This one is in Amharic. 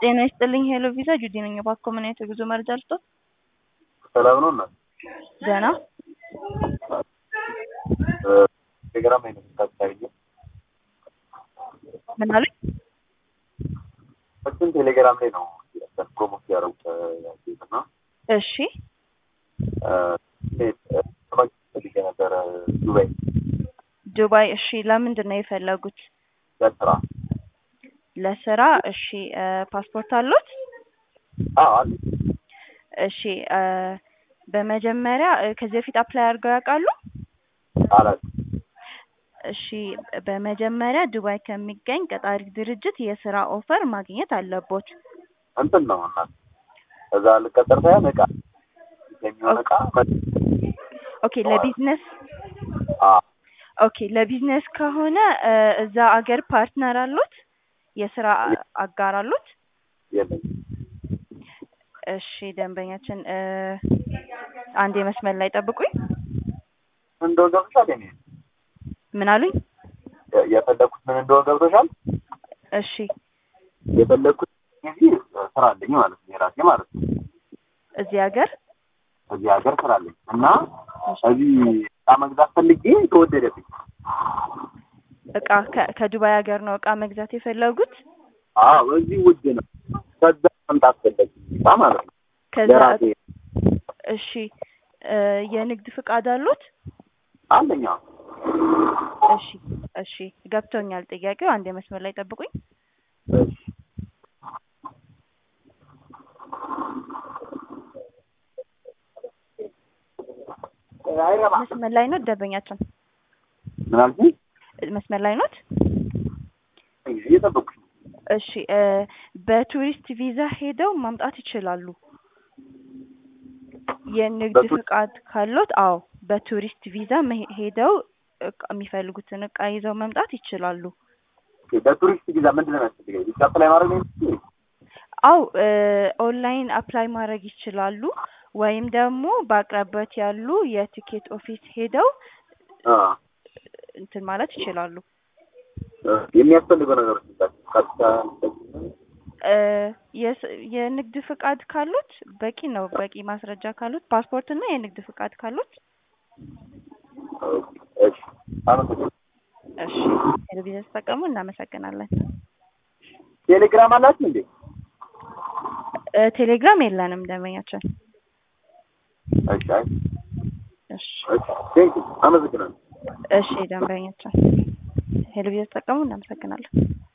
ጤና ይስጥልኝ ሄሎ ቪዛ ጁዲ ነኝ። እባክዎ ምን አይነት የጉዞ መረጃ ልስጥዎት? ሰላም ነው እናት? ደህና ቴሌግራም ላይ ነው የምታሳየው? ምን አሉኝ? እሱን ቴሌግራም ላይ ነው ፕሮሞት ያደረጉት ያሉት እና እሺ ፈልጌ ነበረ ዱባይ ዱባይ። እሺ ለምንድን ነው የፈለጉት? ለስራ። ለስራ። እሺ ፓስፖርት አሉት? አዎ አለ። እሺ በመጀመሪያ ከዚህ በፊት አፕላይ አድርገው ያውቃሉ? አላት እሺ በመጀመሪያ ዱባይ ከሚገኝ ቀጣሪ ድርጅት የስራ ኦፈር ማግኘት አለቦት። እንትን ነው እናት እዛ ልቀጠር ሳይሆን እቃ የሚሆን እቃ ኦኬ ለቢዝነስ አዎ ኦኬ ለቢዝነስ ከሆነ እዛ አገር ፓርትነር አሉት? የስራ አጋር አሉት? የለኝም። እሺ ደንበኛችን አንድ የመስመር ላይ ጠብቁኝ። ምን እንደሆነ ገብቶሻል? የኔ ምን አሉኝ? የፈለግኩት ምን እንደሆነ ገብቶሻል? እሺ የፈለግኩት ጊዜ ስራ አለኝ ማለት ነው የራሴ ማለት ነው። እዚህ ሀገር እዚህ ሀገር ስራ አለኝ እና እዚህ እቃ መግዛት ፈልጌ ተወደደብኝ። እቃ ከ- ከዱባይ ሀገር ነው እቃ መግዛት የፈለጉት? አዎ እዚህ ውድ ነው። ከዛ መምጣት ፈለግኩ እቃ ማለት ነው ከዛ ለራሴ እሺ የንግድ ፍቃድ አሉት? አለኝ። አዎ እሺ እሺ ገብቶኛል ጥያቄው። አንድ የመስመር ላይ ጠብቁኝ። እሺ መስመር ላይ ኖት ደንበኛችን? ምን አልሽኝ? መስመር ላይ ኖት? እየጠበኩሽ ነው። እሺ በቱሪስት ቪዛ ሄደው ማምጣት ይችላሉ። የንግድ በቱ- ፍቃድ ካሎት? አዎ በቱሪስት ቪዛ መሄ- ሄደው እቃ- የሚፈልጉትን እቃ ይዘው መምጣት ይችላሉ። ኦኬ፣ በቱሪስት ቪዛ ምንድን ነው የሚያስፈልገኝ? ብቻ አፕላይ ማድረግ ነው የሚያስፈልገኝ? አው ኦንላይን አፕላይ ማድረግ ይችላሉ። ወይም ደግሞ በአቅራቢያት ያሉ የቲኬት ኦፊስ ሄደው አ እንትን ማለት ይችላሉ። የሚያስፈልገው ነገሮች ምንድን ቀጥታ እ የስ- የንግድ ፍቃድ ካሉት በቂ ነው። በቂ ማስረጃ ካሉት ፓስፖርት እና የንግድ ፍቃድ ካሉት እሺ፣ አመሰግናለሁ። እሺ ቴሌቪዥን ተጠቀሙ። እናመሰግናለን። ቴሌግራም አላችሁ እንዴ? እ ቴሌግራም የለንም ደንበኛችን። እሺ፣ አይ እሺ እሺ፣ ቴንክ ዩ አመሰግናለሁ። እሺ ደንበኛችን ቴሌቪዥን ተጠቀሙ። እናመሰግናለን።